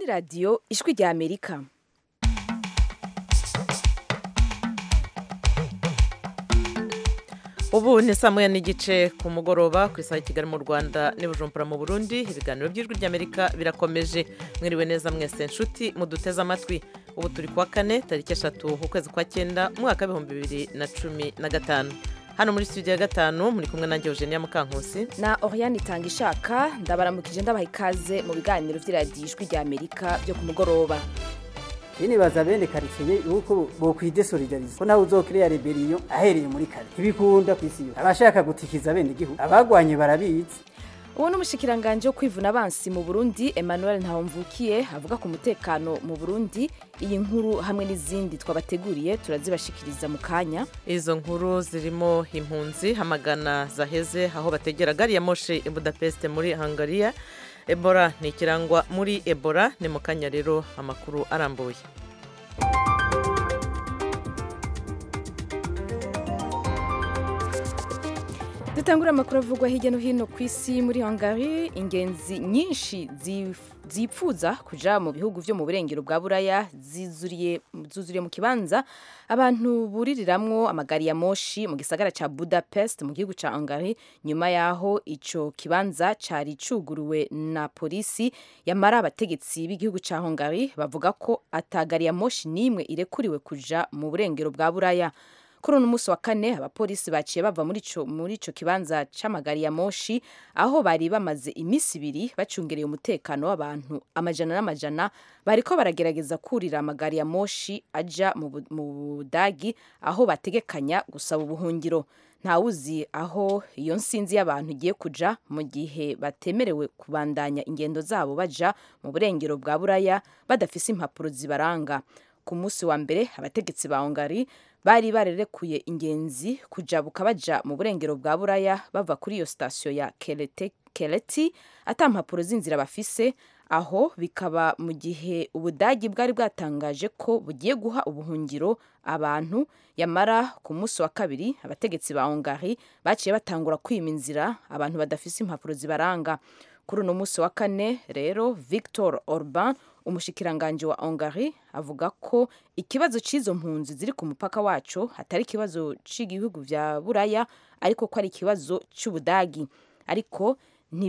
ni radiyo ijwi rya amerika ubu ni saa moya n'igice ku mugoroba ku isaha kigali mu rwanda n'ibujumbura mu burundi ibiganiro by'ijwi ry'amerika birakomeje mwiriwe neza mwese nshuti muduteze amatwi ubu turi kuwa kane tariki eshatu ukwezi kwa cyenda umwaka w'ibihumbi bibiri na cumi na gatanu hano muri studio ya gatanu muri kumwe nanjye eugenia mukankusi na oriane itanga ishaka ndabaramukije ndabaha ikaze mu biganiro by'iradiyo ijwi rya amerika byo ku mugoroba nibaza bene karitsiye yuko bokwidesolidariza ko nawe uzokiriya reberiyo ahereye muri kare ntibikunda ku isi yose abashaka gutikiza bene igihugu abagwanye barabizi uwo ni umushikiranganje wo kwivuna abansi mu burundi emmanuel ntawumvukiye avuga ku mutekano mu burundi iyi nkuru hamwe n'izindi twabateguriye turazibashikiriza mu kanya izo nkuru zirimo impunzi hamagana zaheze aho bategera gari ya moshe i budapest muri hungariya ebola ni ikirangwa muri ebola ni mu kanya rero amakuru arambuye dutangura amakuru avugwa hirya no hino ku isi muri hungary ingenzi nyinshi zipfuza kuja mu bihugu vyo mu burengero bwa buraya zuzuriye zuzuriye mu kibanza abantu buririramwo amagari ya moshi mu gisagara ca budapest mu gihugu ca hungary nyuma yaho ico kibanza cari cuguruwe na polisi yamara abategetsi b'igihugu ca hungary bavuga ko atagari ya moshi n'imwe irekuriwe kuja mu burengero bwa buraya kuri uno munsi wa kane abapolisi baciye bava muri ico muri ico kibanza c'amagari ya moshi aho bari bamaze iminsi ibiri bacungereye umutekano w'abantu amajana n'amajana bariko baragerageza kurira amagari ya moshi aja mu budagi aho bategekanya gusaba ubuhungiro ntawuzi aho iyo nsinzi y'abantu igiye kuja mu gihe batemerewe kubandanya ingendo zabo baja mu burengero bwa buraya badafise impapuro zibaranga ku munsi wa mbere abategetsi ba hungary bari barerekuye ingenzi kujabuka baja mu burengero bwa buraya bava kuri iyo sitasiyo ya keleti ata mpapuro z'inzira bafise aho bikaba mu gihe ubudagi bwari bwatangaje ko bugiye guha ubuhungiro abantu yamara ku munsi wa kabiri abategetsi ba hungary baciye batangura kwima inzira abantu badafise impapuro zibaranga kuri uno munsi wa kane rero victor orban umushikiranganje wa hungary avuga ko ikibazo cy'izo mpunzi ziri ku mupaka wacu atari ikibazo cy'ibihugu vya buraya ariko ko ari ikibazo cy'ubudagi ariko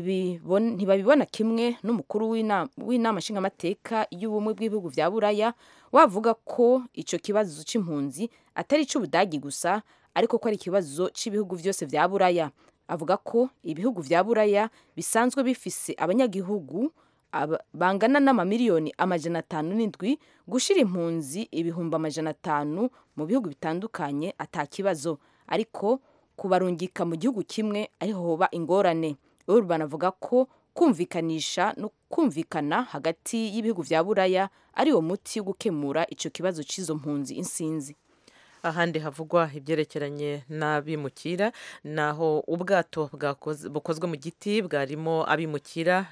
ntibabibona kimwe n'umukuru w'inama nshingamateka y'ubumwe bw'ibihugu vya buraya wavuga ko ico kibazo c'impunzi atari ic'ubudagi gusa ariko ko ari ikibazo cy'ibihugu vyose vya buraya avuga ko ibihugu vya buraya bisanzwe bifise abanyagihugu bangana n'amamiliyoni amajana atanu n'indwi gushira impunzi ibihumbi amajana atanu mu bihugu bitandukanye ata kibazo ariko kubarungika mu gihugu kimwe ariho hoba ingorane urban avuga ko kumvikanisha no kumvikana hagati y'ibihugu vya buraya ari wo muti wo gukemura ico kibazo c'izo mpunzi insinzi ahandi havugwa ibyerekeranye n'abimukira naho ubwato bukozwe mu giti bwarimo abimukira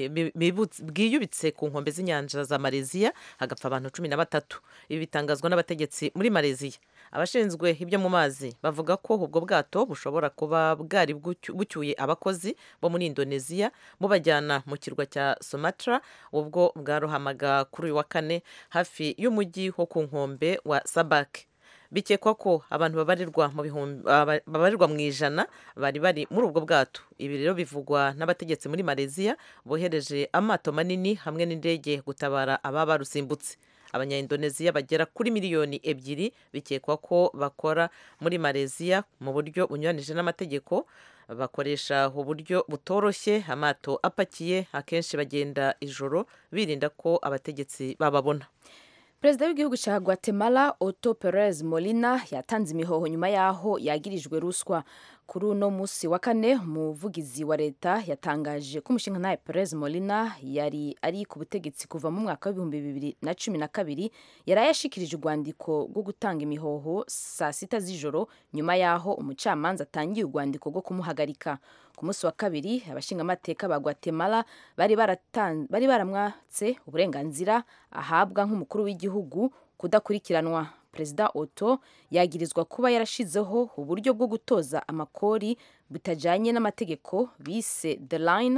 bwiyubitse ku nkombe z'inyanja za mareziya hagapfa abantu cumi na batatu ibi bitangazwa n'abategetsi muri mareziya abashinzwe ibyo mu mazi bavuga ko ubwo bwato bushobora kuba bwari bucyuye abakozi bo muri indoneziya bubajyana mu kirwa cya sumatra ubwo bwarohamaga kuri uyu wa kane hafi y'umujyi wo ku nkombe wa sabake bikekwa ko abantu babarirwa mu bihumbi babarirwa mu ijana bari bari muri ubwo bwato ibi rero bivugwa n'abategetsi muri mareziya bohereje amato manini hamwe n'indege gutabara ababa barusimbutse abanyaindoneziya bagera kuri miliyoni ebyiri bikekwa ko bakora muri mareziya mu buryo bunyuranije n'amategeko bakoresha uburyo butoroshye amato apakiye akenshi bagenda ijoro birinda ko abategetsi bababona perezida w'igihugu cya guatemala otto perez molina yatanze imihoho nyuma y'aho yagirijwe ruswa kuri uno munsi wa kane umuvugizi wa leta yatangaje ko umushinga nawe perez molina yari ari ku butegetsi kuva mu mwaka w'ibihumbi bibiri na cumi na kabiri yari yashikirije urwandiko rwo gutanga imihoho saa sita z'ijoro nyuma y'aho umucamanza atangiye urwandiko rwo kumuhagarika ku munsi wa kabiri abashingamateka ba guatemala bari baramwatse uburenganzira ahabwa nk'umukuru w'igihugu kudakurikiranwa perezida oto yagirizwa kuba yarashizeho uburyo bwo gutoza amakori butajyanye n'amategeko bise the line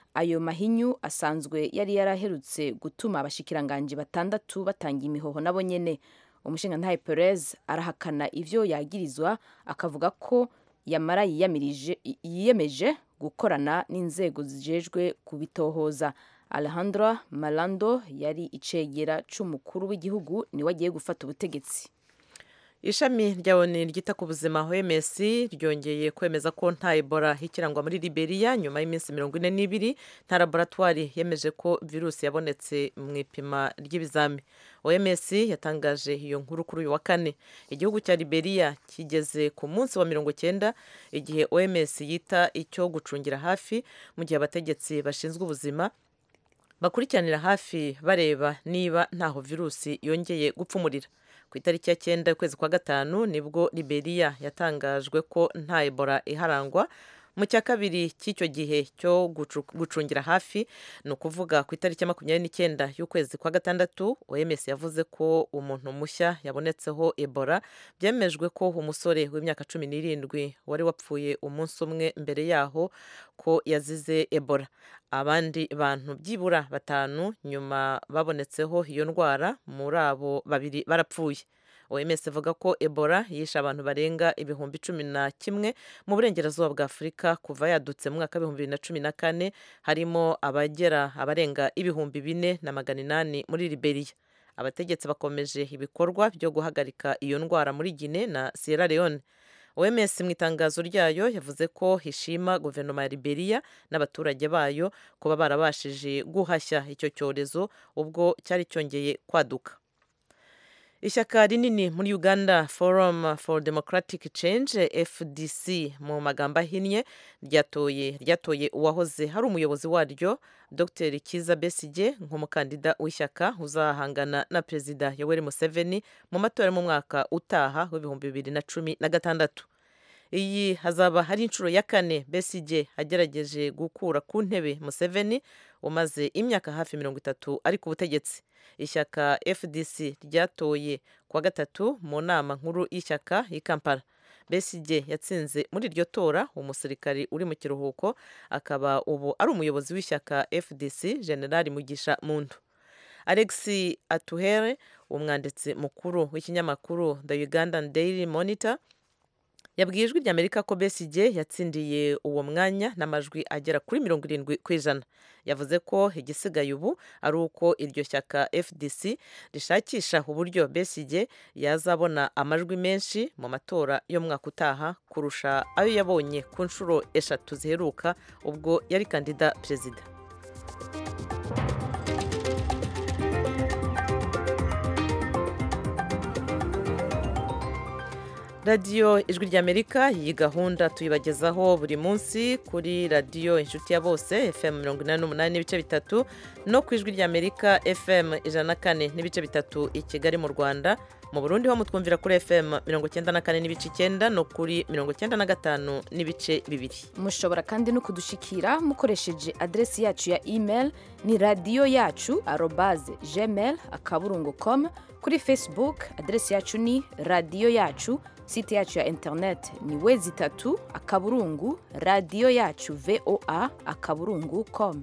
ayo mahinyu asanzwe yari yaraherutse gutuma abashikiranganji batandatu batanga imihoho nabo nyene umushingantahe Perez arahakana ivyo yagirizwa akavuga ko yamara yiyamirije yiyemeje gukorana n'inzego zijejwe kubitohoza Alejandro Malando yari icegera c'umukuru w'igihugu niwe agiye gufata ubutegetsi ishami rya oni ryita ku buzima OMS ryongeye kwemeza ko nta Ebola ikirangwa muri Liberia nyuma y'iminsi mirongo ine n'ibiri nta laboratwari yemeje ko virusi yabonetse mu ipima ry'ibizami OMS yatangaje iyo nkuru kuri uyu wa kane igihugu cya Liberia kigeze ku munsi wa mirongo cyenda igihe OMS yita icyo gucungira hafi mu gihe abategetsi bashinzwe ubuzima bakurikiranira hafi bareba niba ntaho virusi yongeye gupfumurira ku itariki ya cyenda y'ukwezi kwa gatanu nibwo Liberia yatangajwe ko nta Ebola iharangwa mu cya kabiri cy'icyo gihe cyo gucungira hafi ni ukuvuga ku itariki ya makumyabiri n'icyenda y'ukwezi kwa gatandatu OMS yavuze ko umuntu mushya yabonetseho Ebola byemejwe ko umusore w'imyaka cumi n'irindwi wari wapfuye umunsi umwe mbere yaho ko yazize Ebola abandi bantu byibura batanu nyuma babonetseho iyo ndwara muri abo babiri barapfuye OMS ivuga ko Ebola yishe abantu barenga ibihumbi cumi na kimwe mu burengerazuba bwa Afurika kuva yadutse mu mwaka w'ibihumbi bibiri na cumi na kane harimo abagera abarenga ibihumbi bine na magana inani muri Liberia abategetsi bakomeje ibikorwa byo guhagarika iyo ndwara muri Guinea na Sierra Leone OMS mu itangazo ryayo yavuze ko hishima guverinoma ya Liberia n'abaturage bayo kuba barabashije guhashya icyo cyorezo ubwo cyari cyongeye kwaduka ishyaka rinini muri uganda forum for democratic change fdc mu magambo ahinnye ryatoye ryatoye uwahoze hari umuyobozi waryo dr kiza besige nk'umukandida w'ishyaka uzahangana na perezida yoweri museveni mu matora mu mwaka utaha w'ibihumbi bibiri na cumi na gatandatu iyi hazaba hari inshuro ya kane besige agerageje gukura ku ntebe museveni umaze imyaka hafi mirongo itatu ari ku butegetsi ishyaka fdc ryatoye kuwa gatatu mu nama nkuru y'ishyaka y'i kampala besige yatsinze muri iryo tora umusirikari uri mu kiruhuko akaba ubu ari umuyobozi w'ishyaka fdc generali mugisha muntu alex atuhere umwanditsi mukuru w'ikinyamakuru the ugandan daily monitor yabwiye ijwi ry'amerika ko besige yatsindiye uwo mwanya n'amajwi agera kuri mirongo irindwi ku ijana yavuze ko igisigaye ubu ari uko iryo shyaka fdc rishakisha uburyo besige yazabona amajwi menshi mu matora yo mwaka utaha kurusha ayo yabonye ku nshuro eshatu ziheruka ubwo yari kandida perezida radiyo ijwi ry'amerika iyi gahunda tuyibagezaho buri munsi kuri radiyo inshuti ya bose fm mirongo inani n'umunani n'ibice bitatu no ku ijwi ry'amerika fm ijana na kane n'ibice bitatu i kigali mu rwanda mu burundi ho mutwumvira kuri fm mirongo icyenda na kane n'ibice icyenda no kuri mirongo icyenda na gatanu n'ibice bibiri mushobora kandi no kudushikira mukoresheje aderesi yacu ya email ni radiyo yacu arobaze gmail akaburungu com kuri facebook aderesi yacu ni radiyo yacu site yacu ya internet ni wezi itatu akaburungu radiyo yacu voa akaburungu com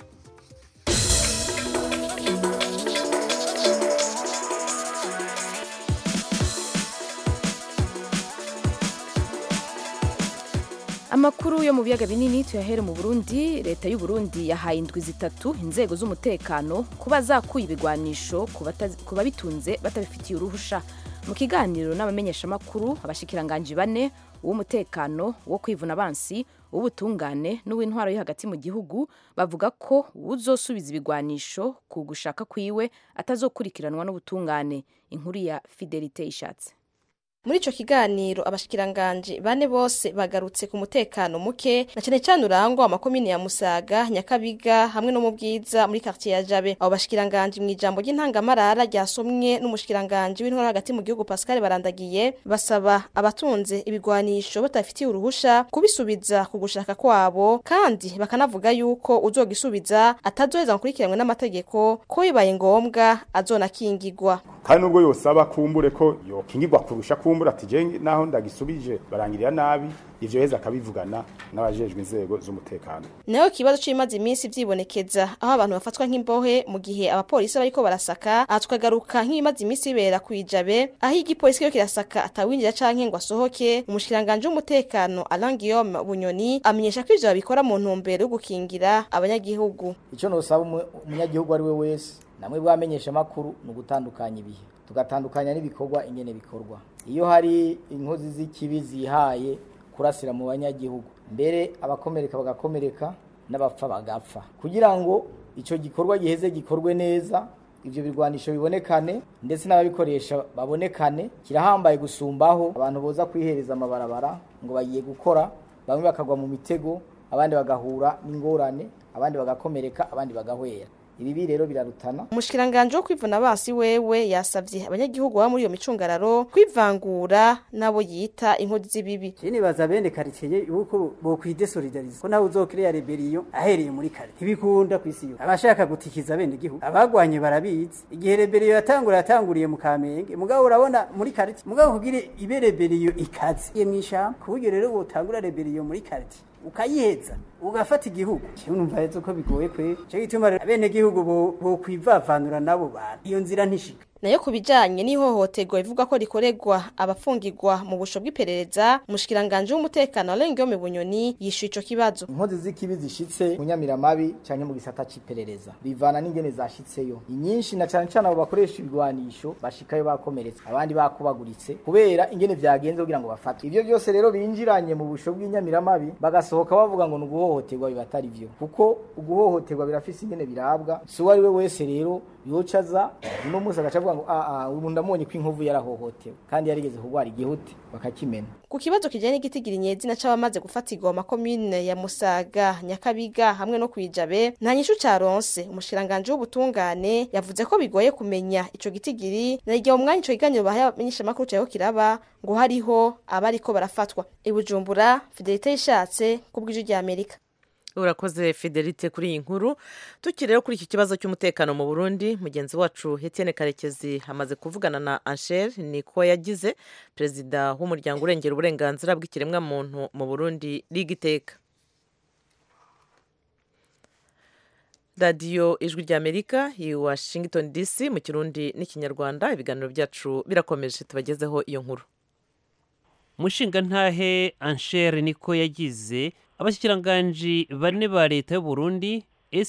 amakuru yo mu biyaga binini tuyahere mu burundi leta y'u Burundi yahaye indwi zitatu inzego z'umutekano kuba zakuye ibigwanisho ku babitunze batabifitiye uruhusha mu kiganiro n'abamenyeshamakuru abashikiranganji bane uw'umutekano wo kwivuna abansi uw'ubutungane n'uw'intwaro yo hagati mu gihugu bavuga ko uzosubiza ibigwanisho ku gushaka kwiwe atazokurikiranwa n'ubutungane inkuru ya fidelite ishatse muri ico kiganiro abashikiranganji bane bose bagarutse ku mutekano muke na cane cane urangwa amakomine ya Musaga Nyakabiga hamwe no mu Bwiza muri quartier ya Jabe abo bashikiranganji mu ijambo ry'intangamarara ryasomwe n'umushikiranganji w'intwara hagati mu gihugu Pascal Barandagiye basaba abatunze ibigwanisho batafitiye uruhusha kubisubiza ku gushaka kwabo kandi bakanavuga yuko uzogisubiza atazoheza gukurikiranwe n'amategeko ko bibaye ngombwa azonakingirwa kandi nubwo yosaba kumbure ko yokingirwa kurusha kumbure kumbura ati je naho ndagisubije barangirira nabi ivyo heza akabivugana n'abajejwe inzego z'umutekano nayo kibazo c'imaze iminsi vyibonekeza aho abantu bafatwa nk'imbohe mu gihe abapolisi bariko barasaka aha tukagaruka nk'ibimaze iminsi bibera kwijabe aho igipolisi kiyo kirasaka atawinjira canke ngo asohoke umushikiranganje w'umutekano Alain Guillaume Bunyoni amenyesha ko ivyo babikora mu ntumbero yo gukingira abanyagihugu icyo nosaba umu- umunyagihugu ari we wese namwe bwamenyesha amakuru ni ugutandukanya ibihe tugatandukanya n'ibikorwa ingene bikorwa iyo hari inkozi z'ikibi zihaye kurasira mu banyagihugu mbere abakomereka bagakomereka n'abapfa bagapfa kugira ngo icyo gikorwa giheze gikorwe neza ibyo birwanisho bibonekane ndetse n'ababikoresha babonekane kirahambaye gusumbaho abantu boza kwihereza amabarabara ngo bagiye gukora bamwe bakagwa mu mitego abandi bagahura n'ingorane abandi bagakomereka abandi bagahwera ibi rero birarutana umushikiranganje wo kwivuna basi wewe yasavye abanyagihugu baba muri iyo micungararo kwivangura nabo yita inkozi z'ibibi Je nibaza bene karitsiye yuko bokwidesolidariza ko nawe uzokiriya reberiyo ahereye muri kare ntibikunda ku isi yose abashaka gutikiza bene gihugu abagwanye barabizi igihe reberiyo yatangura yatanguriye mu kamenge mugabo urabona muri karitsiye mugabo kugira ibe reberiyo ikaze ye mwishamba ku buryo rero wotangura reberiyo muri karitsiye ukayiheza ugafata igihugu kimwe numva rero ko bigoye kwe cyo gituma rero bene gihugu bo bokwivavanura nabo bantu iyo nzira ntishika nayo ku bijanye n'ihohoterwa ivuga ko rikorerwa abafungirwa mu busho bw'iperereza umushikiranganje w'umutekano Alain Guillaume Bunyoni yishuye ico kibazo inkozi z'ikibi zishitse mu nyamiramabi canke mu gisata c'iperereza bivana n'ingene zashitseyo inyinshi na cane cane abo bakoresha ibigwanisho bashikayo bakomeretse abandi bakubaguritse kubera ingene vyagenze kugira ngo bafatwe ivyo byose rero binjiranye mu busho bw'inyamiramabi bagasohoka bavuga ngo ni uguhohoterwa biba atari vyo kuko uguhohoterwa birafise ingene birabwa si uwo ari we wese rero yoca aza uno munsi agaca avuga ngo aa ubu ndamubonye ko inkovu yarahohotewe kandi yarigeze kurwara igihute bakakimena ku kibazo kijanye n'igitigiri nyezina c'abamaze gufatirwa mu makomine ya Musaga Nyakabiga hamwe no kwijabe nta nyishu caronse umushikiranganje w'ubutungane yavuze ko bigoye kumenya ico gitigiri na igihe umwanya ico kiganiro bahaye abamenyesha makuru cyaho kiraba ngo hariho abariko barafatwa i Bujumbura Fidelite yishatse kubw'ijwi rya Amerika urakoze fidelite kuri iyi nkuru tukiri rero kuri iki kibazo cy'umutekano mu burundi mugenzi wacu Etienne karekezi amaze kuvugana na anshel niko yagize perezida w'umuryango urengera uburenganzira bw'ikiremwamuntu mu burundi rigiteka radiyo ijwi ry'amerika i washington dc mu kirundi n'ikinyarwanda ibiganiro byacu birakomeje tubagezeho iyo nkuru umushingantahe anshere niko yagize abashyikiranganji bane ba leta y'u Burundi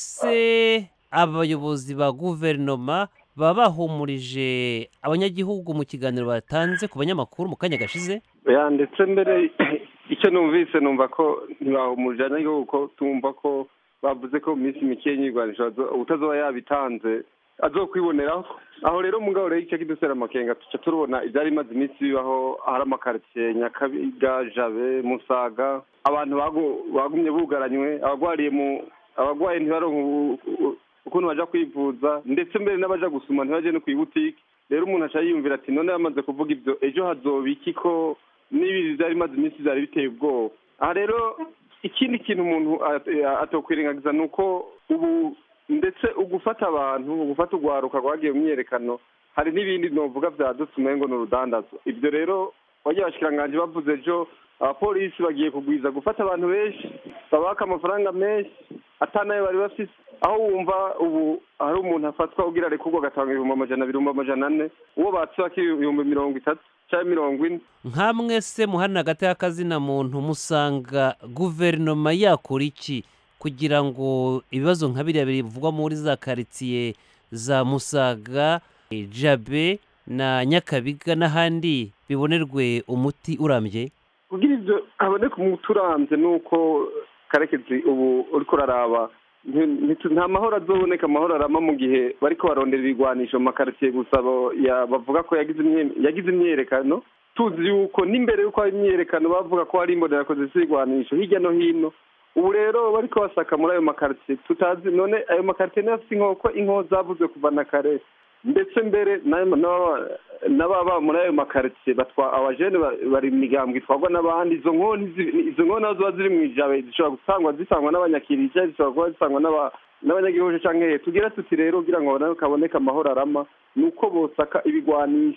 ese abayobozi ba guverinoma baba bahumurije abanyagihugu mu kiganiro batanze ku banyamakuru mu kanya gashize ya ndetse mbere icyo numvise numva ko ntibahumurije abanyagihugu ko tumva ko bavuze ko mu minsi mike y'inyigisho utazoba yabitanze azokwiboneraho aho rero mugabo rero icyo kidusera amakenga tuca turubona ibyari bimaze iminsi bibaho ahari amakaritsiye nyakabiga jabe musaga abantu bagumye bugaranywe abagwariye mu abagwaye ntibaronke ukuntu baja kwivuza ndetse mbere n'abaja gusuma ntibaje no kwibutike rero umuntu aca yiyumvira ati none yamaze kuvuga ibyo ejo hazoba iki ko n'ibi byari bimaze iminsi byari biteye ubwoba aha rero ikindi kintu umuntu atokwirengagiza ni uko ubu ndetse ugufata abantu ugufata urwaruka rwagiye mu myiyerekano hari n'ibindi novuga byadutse umengo ni urudandazo ibyo rero wagiye abashikiranganje bavuze ejo abapolisi bagiye kugwiza gufata abantu benshi babaka amafaranga menshi atanayo bari bafise aho wumva ubu hari umuntu afatwa ugira arekurwa agatanga ibihumbi amajana abiri ibihumbi amajana ane uwo batsaka ibihumbi mirongo itatu cyangwa mirongo ine nkamwe se muhana hagati y'akazina muntu musanga guverinoma yakora iki kugira ngo ibibazo nka biriya bivugwa muri za karitsiye za musaga jabe na nyakabiga n'ahandi bibonerwe umuti urambye kugira ibyo haboneka umuti urambye ni uko karekezi ubu uriko uraraba nta mahoro azoboneka amahoro arama mu gihe bariko barondera ibigwanisho mu makaritsiye gusa bavuga ko yagize imyerekano tuzi yuko n'imbere y'uko hari imyerekano bavuga ko hari imbonerakoze z'ibigwanisho hirya no hino ubu rero bariko basaka muri ayo makaritsiye tutazi none ayo makaritsiye niyo afite inkoko inko zavuze kuva na kare ndetse mbere n'ababa muri ayo makaritsiye batwa abajene bari mu migambwe itwarwa n'abandi izo nkoni izo nkoni nazo ziba ziri mu ijabe zishobora gusangwa zisangwa n'abanyakiriya zishobora kuba zisangwa n'abanyagihugu canke tugira tuti rero kugira ngo kaboneke amahoro arama ni uko bosaka ibigwanisho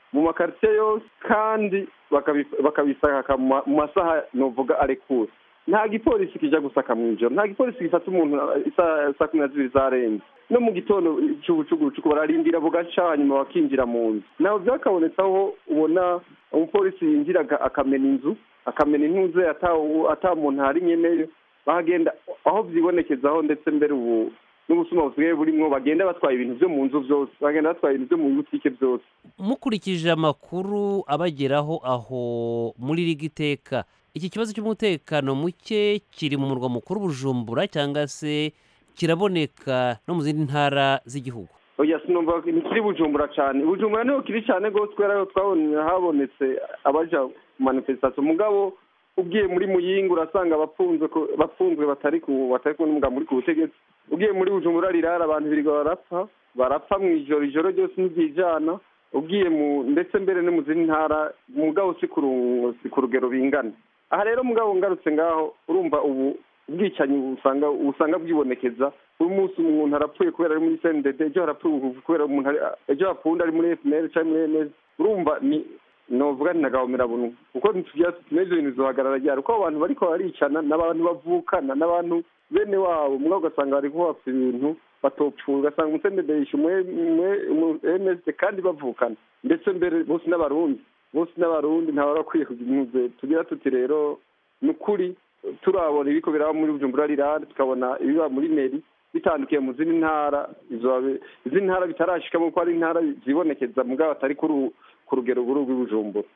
mu makaritsiye yose kandi bakabi- bakabisaka mu ma- mu masaha novuga arekura nta gipolisi kija gusaka mu ijoro nta gipolisi gifata umuntu isa- saa kumi na zibiri zarenze no mu gitondo cy'ubucugucugu bararindira bugaca hanyuma bakinjira mu nzu naho byakabonetse aho ubona umupolisi yinjira aga- akamena inzu akamena intuze ata ata muntu hari nyeneyo bahagenda aho vyibonekezaho ndetse mbere ubu n'ubusuma busigaye burimwo bagenda batwaye ibintu vyo mu nzu vyose bagenda batwaye ibintu vyo mu butike vyose mukurikije amakuru abageraho aho muri rigiteka iki kibazo cy'umutekano muke kiri mu murwa mukuru bujumbura cyangwa se kiraboneka no mu zindi ntara z'igihugu oya sinumva ntikiri bujumbura cane bujumbura niho kiri cane rwose kubera ko twabonye habonetse abaja mu manifestation mugabo ugiye muri muyinga urasanga abapfunzwe ko- bapfunzwe batari ku batari kumwe n'umugabo muri ku butegetsi ugiye muri bujumbura rirara abantu birirwa barapfa barapfa mu ijoro ijoro ryose ntiryijana ugiye mu ndetse mbere no mu zindi ntara mugabo si ku ru- si ku rugero bingana aha rero mugabo ngarutse ngaho urumva ubu ubwicanyi usanga usanga bwibonekeza uyu munsi umuntu arapfuye kubera ari muri cndd ejo harapfuye kubera umuntu ari ejo hapfuye ari muri fpr cyangwa muri ms urumva ni novuga ni nagahomera buntu kuko ntitugira tuti n'ivyo bintu bizohagarara ryari kuko abo bantu bariko baricana n'abantu bavukana n'abantu bene wabo mugabo ugasanga bariko bapfa ibintu batopfuye ugasanga umucndd yishe umwe ms kandi bavukana ndetse mbere bose n'abarundi bose n'abarundi ntawe barakwiye kugira impuze tugira tuti rero ni ukuri turabona ibiko biraba muri bujumbura rirande tukabona ibiba muri meri bitandukiye mu zindi ntara izo- izindi ntara bitarashikamo kuko ari intara zibonekeza mugabo atari kuri u- ku rugero buru rw'ibujumbura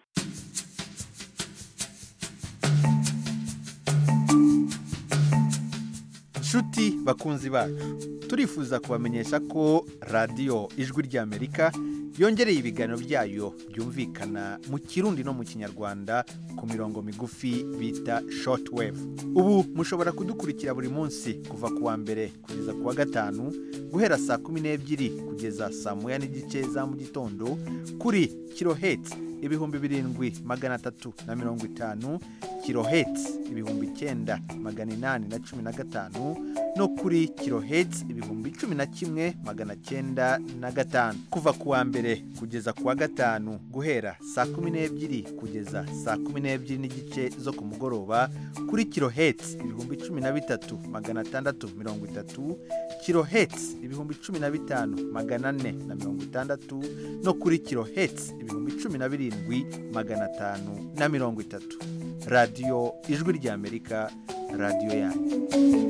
nshuti bakunzi bacu turifuza kubamenyesha ko radiyo ijwi ry'amerika yongereye ibiganiro byayo byumvikana mu kirundi no mu kinyarwanda ku mirongo migufi bita shortwave ubu mushobora kudukurikira buri munsi kuva ku wa mbere kugeza ku wa gatanu guhera saa kumi n'ebyiri kugeza saa moya n'igice za mu gitondo kuri kiloheti ibihumbi birindwi magana atatu na mirongo itanu kiloheti ibihumbi icyenda magana inani na cumi na gatanu no kuri kiloheti ibihumbi cumi na kimwe magana cyenda na gatanu kuva ku wa mbere kugeza ku wa gatanu guhera saa kumi n'ebyiri kugeza saa kumi n'ebyiri n'igice zo ku mugoroba kuri kiloheti ibihumbi cumi na bitatu magana atandatu mirongo itatu kiloheti ibihumbi cumi na bitanu magana ane na mirongo itandatu no kuri kiloheti ibihumbi cumi na birindwi magana atanu na mirongo itatu radiyo ijwi ry'amerika radiyo yanyu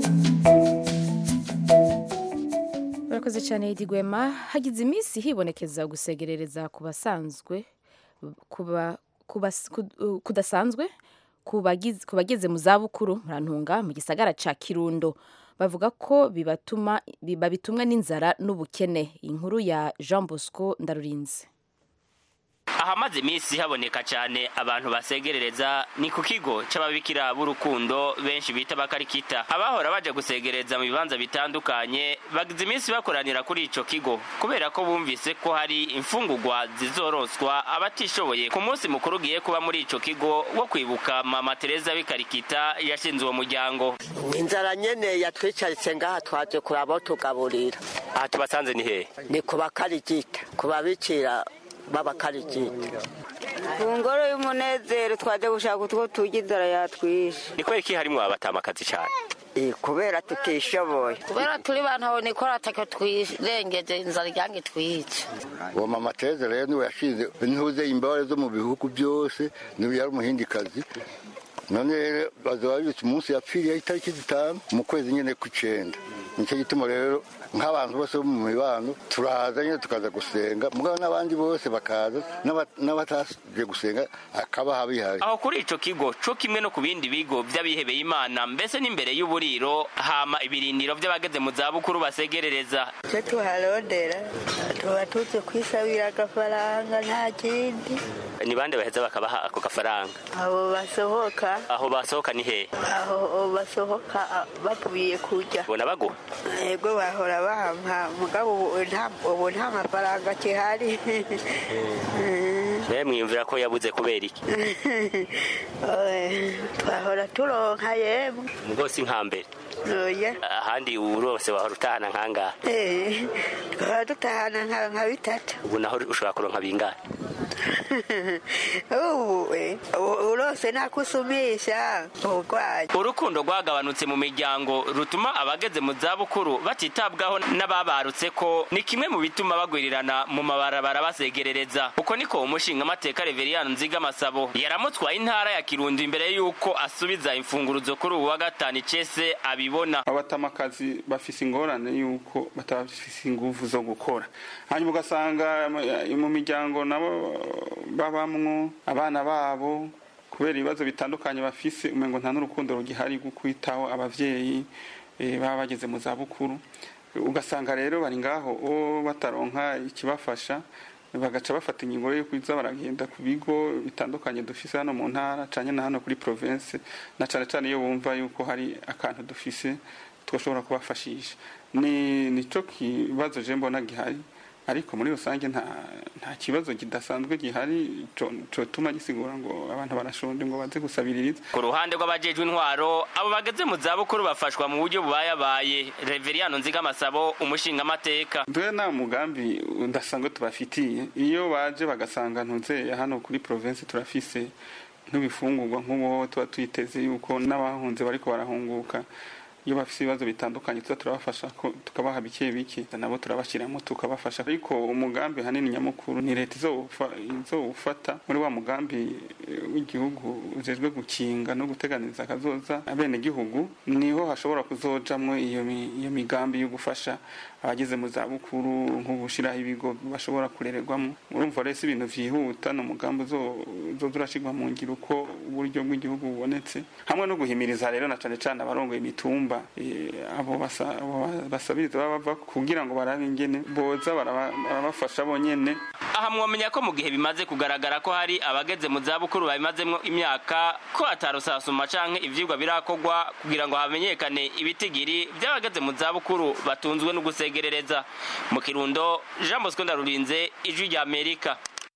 Murakoze cyane Edi Gwema hagize iminsi hibonekeza gusegerereza ku basanzwe kuba kubas- kud- kudasanzwe ku bagize- ku bageze mu zabukuru murantunga mu gisagara ca Kirundo bavuga ko bibatuma babitumwa n'inzara n'ubukene inkuru ya Jean Bosco Ndarurinze ahamaze iminsi haboneka cyane abantu basegerereza ni ku kigo c'ababikira b'urukundo benshi bita bakarikita abahora baje gusegereza mu bibanza bitandukanye bagize iminsi bakoranira kuri ico kigo kubera ko bumvise ko hari imfungurwa zizoronswa abatishoboye ku munsi mukuru ugiye kuba muri ico kigo wo kwibuka mama tereza b'ikarikita yashinze uwo muryango inzara nyene yatwicaritse ngaha twaje kuraba aho tugaburira aha tubasanze ni hehe ni ku bakarigita ku babikira b'abakarigita ku ngoro y'umunezero twaje gushaka utwo turya inzara yatwishe ni kubera iki harimwo abatamakazi cyane Eh, kubera tutishoboye kubera turi bantu nikora ataka twirengeje inzara iryange twice uwo mama tereza rero niwe yashize intuze imbabare zo mu bihugu byose niwe yari umuhindikazi none rero bazaba bibutse umunsi yapfiriye itariki zitanu mu kwezi nyine kw'icenda nicyo gituma rero nk'abantu bose bo mu mibano turaza nyine tukaza gusenga mugabo n'abandi bose bakaza n'aba- n'abataje gusenga akaba bihari aho kuri ico kigo co kimwe no ku bindi bigo vy'abihebeye imana mbese n'imbere y'uburiro hama ibirindiro vy'abageze mu zabukuru basegerereza icyo tuharondera tuba tuzi kwisabira agafaranga nta kindi ni bande baheza bakabaha ako gafaranga abo basohoka aho basohoka ni hehe aho basohoka ah, bavuye kurya bona baguha yego bahora bampa mugabo ubu nta- ubu nta mafaranga kihari nawe mwiyumvira ko yabuze kubera iki Eh, twahora turonka yemwe mugo si nka mbere oya ahandi urose wahora utahana nkangaha Eh, twahora dutahana nka nka bitatu ubu naho ushobora kuronka bingahe ubu eh, u- urose nakusumisha ubugwayi urukundo rwagabanutse mu miryango rutuma abageze mu zabukuru batitabwaho n'ababarutse ko ni kimwe mu bituma bagwirirana mu mabarabara basegerereza uko niko umushinga amateka reveriyani nziga masabo yaramutwaye intara ya kirundo imbere y'uko asubiza imfunguruzo kuri ubu wa gatanu icese abibona abatamakazi bafise ingorane y'uko batafise inguvu zo gukora hanyuma ugasanga eh, mu miryango nabo babamwo abana babo kubera ibibazo bitandukanye bafise umengo nta n'urukundo rugihari rwo kwitaho abavyeyi eh, baba bageze mu zabukuru ugasanga rero bari ngaho o bataronka ikibafasha bagaca bafata ingingo yo kuza baragenda ku bigo bitandukanye dufise hano mu ntara canye na hano kuri province na cane cane iyo bumva yuko hari akantu dufise twashobora kubafashisha ni nico kibazo je mbona gihari ariko muri rusange nta nta kibazo kidasanzwe gihari co- cotuma gisigura ngo abantu barashonje ngo baze gusabiririza ku ruhande rw'abajejwe intwaro abo bageze mu zabukuru bafashwa mu buryo bubayabaye reveriyani nziga masabo umushinga amateka dore nta mugambi udasanzwe tubafitiye iyo baje bagasanga ntuzeye hano kuri province turafise nk'ibifungurwa nk'ubu tuba twiteze yuko n'abahunze bariko barahunguka iyo bafise ibibazo bitandukanye tuza turabafasha ko tukabaha bike bike nabo turabashyiramo tukabafasha ariko umugambi hanini nyamukuru ni leta izowufa- izowufata muri wa mugambi eh, w'igihugu ujejwe gukinga no guteganiza akazoza abenegihugu niho hashobora kuzojamwo iyo mi- iyo migambi yo gufasha abageze mu zabukuru nko gushyiraho ibigo bashobora kurererwamo urumva rero si ibintu vyihuta ni umugambi uzo- uzoza urashirwa mu ngiro uko uburyo bw'igihugu bubonetse hamwe no guhimiriza rero na cane cane abarongoye imitumba eh, abo basa- abo basabiriza baba bava kugira ngo barabe ingene boza baraba- barabafasha bonyene aha mwomenya ko mu gihe bimaze kugaragara ko hari abageze mu zabukuru babimazemwo imyaka ko atarusasuma canke ivyigwa birakorwa kugira ngo hamenyekane ibitigiri vy'abageze mu zabukuru batunzwe no gusegerereza mu kirundo jean bosco ndarurinze ijwi rya amerika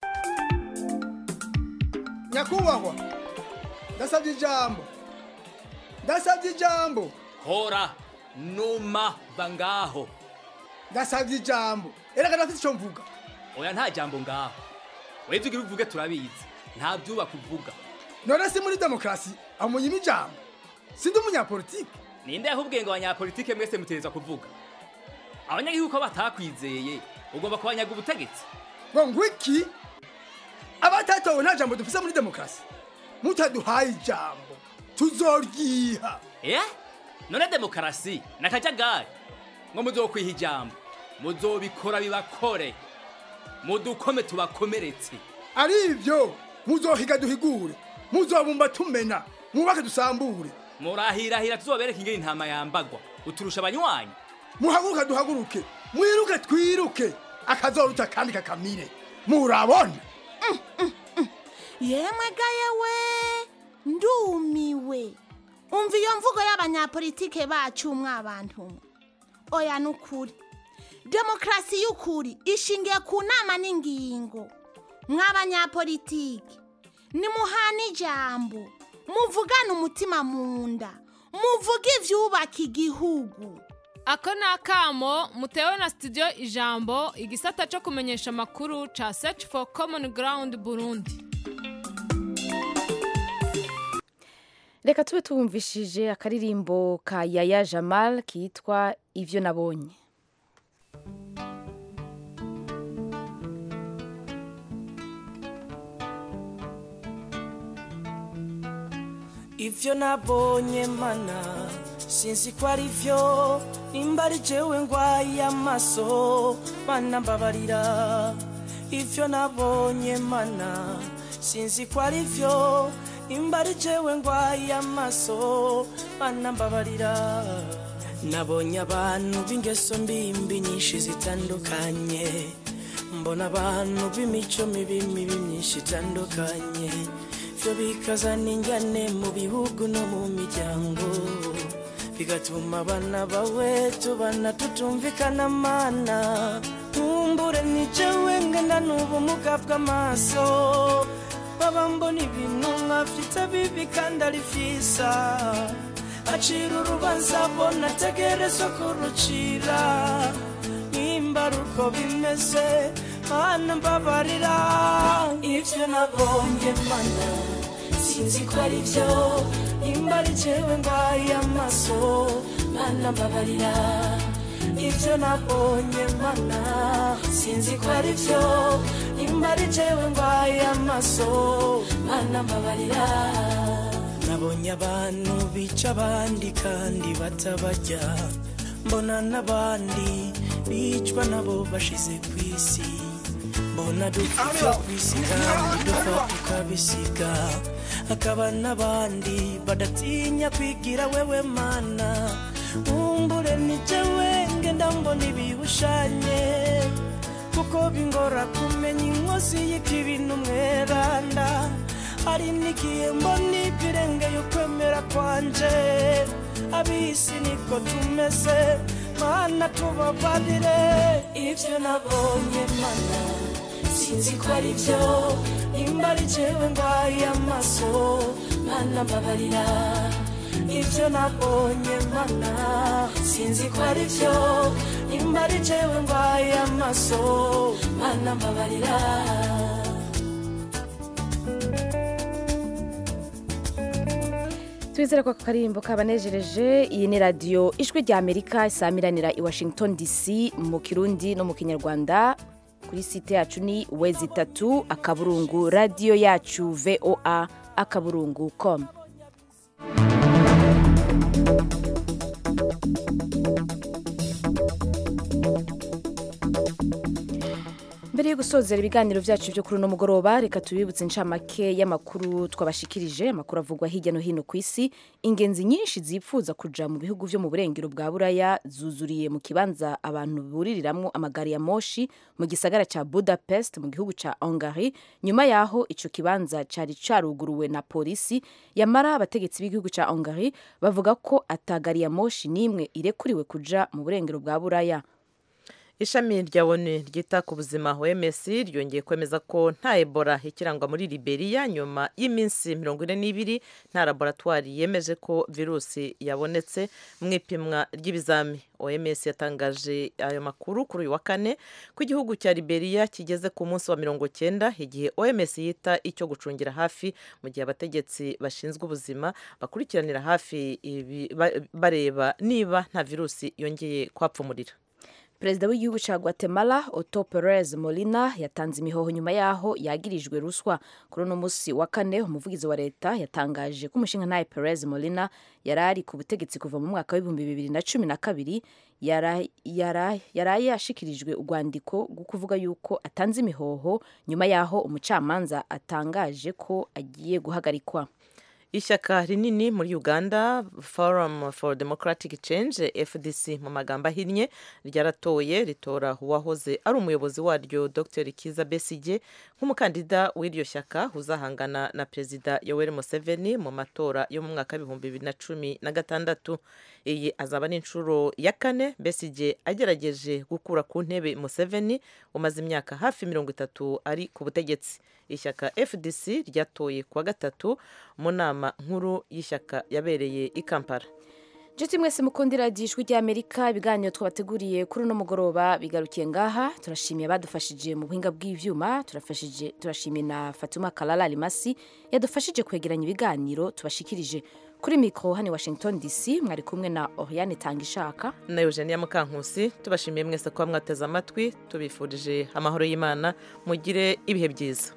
nyakubahwa ndasabye ijambo ndasabye ijambo hora numa va ngaho ndasabye ijambo erega ndafite icyo mvuga oya nta jambo ngaho webye ugira uvuge turabizi nta byubaka uvuga none si muri demokarasi amunyima ijambo sindi umunyapolitike ninde yahubwiye ngo abanyapolitike mwese mutereza kuvuga abanyagihugu ko batakwizeye ugomba kubanyaga ubutegetsi ngo ngwiki abatatowe nta jambo dufise muri demokarasi mutaduhaye ijambo tuzoryiha eh none demokarasi ni akajagari ngo muzokwiha ijambo muzobikora bibakore mudukome tubakomeretse ari ibyo muzohiga duhigure muzobumba tumena mwubake dusambure murahirahira tuzobereka ingene intama yambagwa uturusha abanywanyi muhaguruke duhaguruke mwiruke twiruke akazoruta kandi kakamire murabona yemwe ga yewe ndumiwe umva iyo mvugo y'abanyapolitike bacu mwabantu mwe oya ni ukuri demokarasi y'ukuri ishingiye ku nama n'ingingo mw'abanyapolitike nimuhana ijambo muvugane umutima mu nda muvuge ibyubaka igihugu ako ni akamo mutewe na studio ijambo igisata cyo kumenyesha amakuru ca search for common ground burundi reka tube tubumvishije akaririmbo ka yaya jamal kitwa ivyo nabonye ivyo nabonye mana sinzi ko ari vyo nimba ari jewe ngwaye amaso mana mbabarira ivyo nabonye mana sinzi ko ari vyo nimba ari jewe ngwaye amaso mana mbabarira nabonye abantu b'ingeso mbimbi nyinshi zitandukanye mbona abantu b'imico mibi mibi myinshi itandukanye byo bikazana injyane mu bihugu no mu miryango bigatuma abana bawe tubana tutumvikana mana nkumbure ni jewe ngana n'ubumuga bw'amaso baba mbona ibintu nkafite bibi kandi ari vyiza acira urubanza bona ategerezwa kurucira nimba ari uko bimeze mana mbabarira ivyo nabonye mana sinzi ko ari vyo nimba ari jewe ndwaye amaso mana mbabarira ivyo nabonye mana sinzi ko ari vyo nimba ari jewe ndwaye amaso mana mbabarira nabonye abantu bica abandi kandi batabarya mbona n'abandi bicwa nabo bashize ku isi mbona dupfa ku isi kandi dupfa tukabisiga hakaba n'abandi badatinya kwigira wewe mana nkumbure ni jewe ngenda mbona ibihushanye kuko bingora kumenya inkozi y'ikibi n'umweranda hari n'igihe mbona ibirengeye ukwemera kwanje abisi niko tumeze mana tubabarire ivyo nabonye mana sinzi ko ari vyo nimba ari jewe ndwaye amaso mana mbabarira ivyo nabonye mana sinzi ko ari vyo nimba ari jewe ndwaye amaso mana mbabarira twizere ko aka karirimbo kabanejereje iyi ni radiyo ijwi rya amerika isamiranira i washington dc mu kirundi no mu kinyarwanda kuri site yacu ni wezi itatu akaburungu radiyo yacu voa akaburungu com mbere yo gusozera ibiganiro byacu byo kuri uno mugoroba reka tubibutse inshamake y'amakuru twabashikirije amakuru avugwa hirya no hino ku isi ingenzi nyinshi zipfuza kuja mu bihugu byo mu burengero bwa buraya zuzuriye mu kibanza abantu buririramwo amagari ya moshi mu gisagara ca budapest mu gihugu ca hungary nyuma yaho ico kibanza cari caruguruwe na polisi yamara abategetsi b'igihugu ca hungary bavuga ko atagari ya moshi n'imwe irekuriwe kuja mu burengero bwa buraya ishami rya onu ryita ku buzima oms ryongeye kwemeza ko nta ebola ikirangwa muri liberia nyuma y'iminsi mirongo ine n'ibiri nta laboratwari yemeje ko virusi yabonetse mu ipimwa ry'ibizami oms yatangaje ayo makuru kuri uyu wa kane ko igihugu cya liberia kigeze ku munsi wa mirongo cyenda igihe oms yita icyo gucungira hafi mu gihe abategetsi bashinzwe ubuzima bakurikiranira hafi ibi bareba niba nta virusi yongeye kwapfumurira perezida w'igihugu cya guatemala otto perez molina yatanze imihoho nyuma yaho yagirijwe ruswa kuri uno munsi wa kane umuvugizi wa leta yatangaje ko umushinga ntaye perez molina yari ari ku butegetsi kuva mu mwaka w'ibihumbi bibiri na cumi na kabiri yaraye yashikirijwe urwandiko rwo kuvuga yuko atanze imihoho nyuma yaho umucamanza atangaje ko agiye guhagarikwa ishyaka rinini muri uganda forum for democratic change fdc mu magambo ahinnye ryaratoye ritora uwahoze ari umuyobozi waryo dr kiza besige nk'umukandida w'iryo shyaka uzahangana na perezida yoweri museveni mu matora yo mu mwaka w'ibihumbi bibiri na cumi na gatandatu iyi azaba ari inshuro ya kane besige agerageje gukura ku ntebe museveni umaze imyaka hafi mirongo itatu ari ku butegetsi ishyaka fdc ryatoye kuwa gatatu mu nama nkuru y'ishyaka yabereye i kampala nshuti mwese mukundira ijwi ry'amerika ibiganiro twabateguriye kuri uno mugoroba bigarukiye ngaha turashimiye abadufashije mu buhinga bw'ibyuma turashimiye na fatuma karara rimasi yadufashije kwegeranya ibiganiro tubashikirije kuri mikoro hano i washington dc mwari kumwe na oriane tanga ishaka na eugenia mukankusi tubashimiye mwese kuba mwateze amatwi tubifurije amahoro y'imana mugire ibihe byiza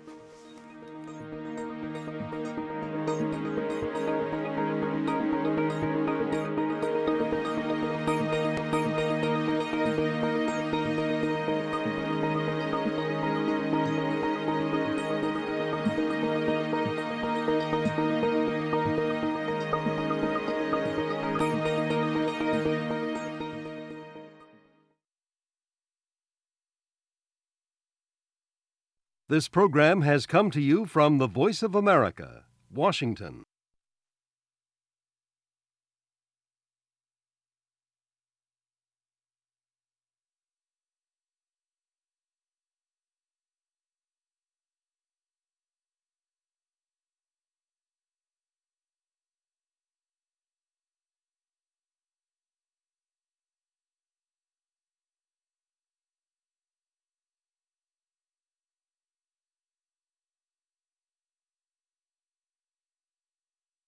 This program has come to you from the Voice of America, Washington.